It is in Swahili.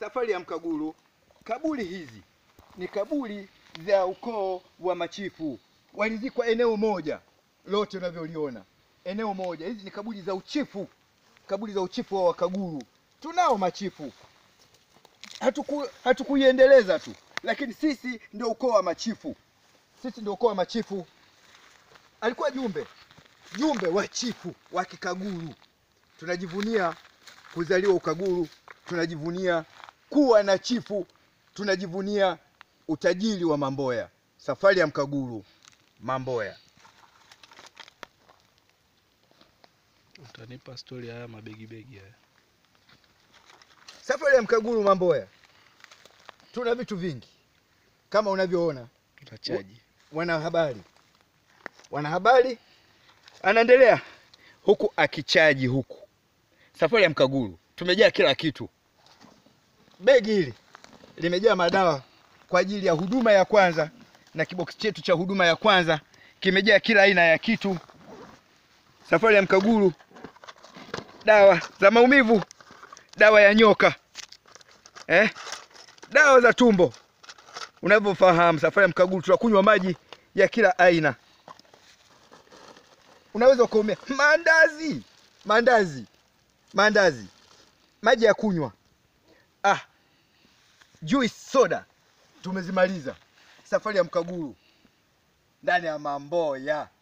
safari ya Mkaguru. Kaburi hizi ni kaburi za ukoo wa machifu, walizikwa eneo moja lote unavyoliona, eneo moja. Hizi ni kaburi za uchifu, kaburi za uchifu wa Wakaguru. Tunao machifu, hatuku hatukuiendeleza tu, lakini sisi ndio ukoo wa machifu, sisi ndio ukoo wa machifu. Alikuwa Jumbe, Jumbe wa chifu wa Kikaguru. Tunajivunia kuzaliwa Ukaguru, tunajivunia kuwa na chifu, tunajivunia utajiri wa Mamboya. Safari ya Mkaguru, Mamboya. Utanipa stori haya mabegi begi haya. Safari ya Mkaguru, Mamboya, tuna vitu vingi kama unavyoona. Tutachaji. Wanahabari, wanahabari anaendelea huku akichaji huku. Safari ya Mkaguru tumejaa kila kitu. Begi hili limejaa madawa kwa ajili ya huduma ya kwanza, na kiboksi chetu cha huduma ya kwanza kimejaa kila aina ya kitu. Safari ya Mkaguru, dawa za maumivu, dawa ya nyoka eh? dawa za tumbo. Unavyofahamu, safari ya Mkaguru tunakunywa maji ya kila aina. Unaweza ukaumia maandazi, maandazi, maandazi, maji ya kunywa, ah, juice, soda, tumezimaliza. Safari ya Mkaguru ndani ya Mamboya.